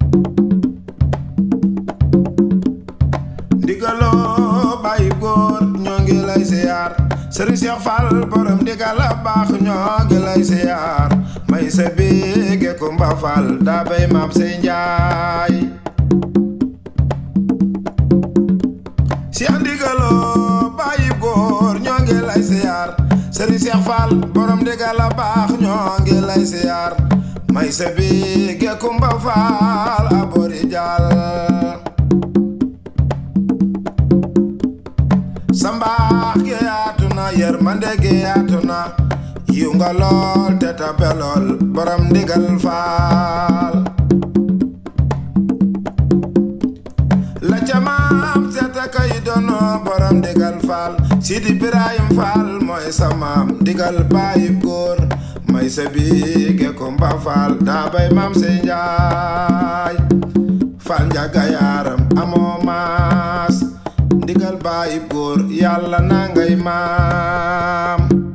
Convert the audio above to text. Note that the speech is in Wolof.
ndigaloo bàyyi góor ñoo ngi lay siyaar sëriñ Cheikh Fall borom ndigal a baax ñoo ngi lay siyaar may sa biige Kumba Fall daa bay maam say njaay si ndigaloo bàyyi góor ñoo ngi lay siyaar sëriñ Cheikh Fall borom ndigal a baax ñoo ngi lay siyaar may sa biige Kumba Fall abori jàll sambaax gi yaatu na yërmande gi yaatu na yiw nga lool te tabe lool borom ndigal faal la ca maam seeta kay dono borom ndigal faal sidi birahim faal mooy sa maam ndigal bàyyi góor may sa biige kumba faal daa bay maam say njaay faal njaga yaaram amoo maas ndigal bàyyi góor yàlla na ngay maam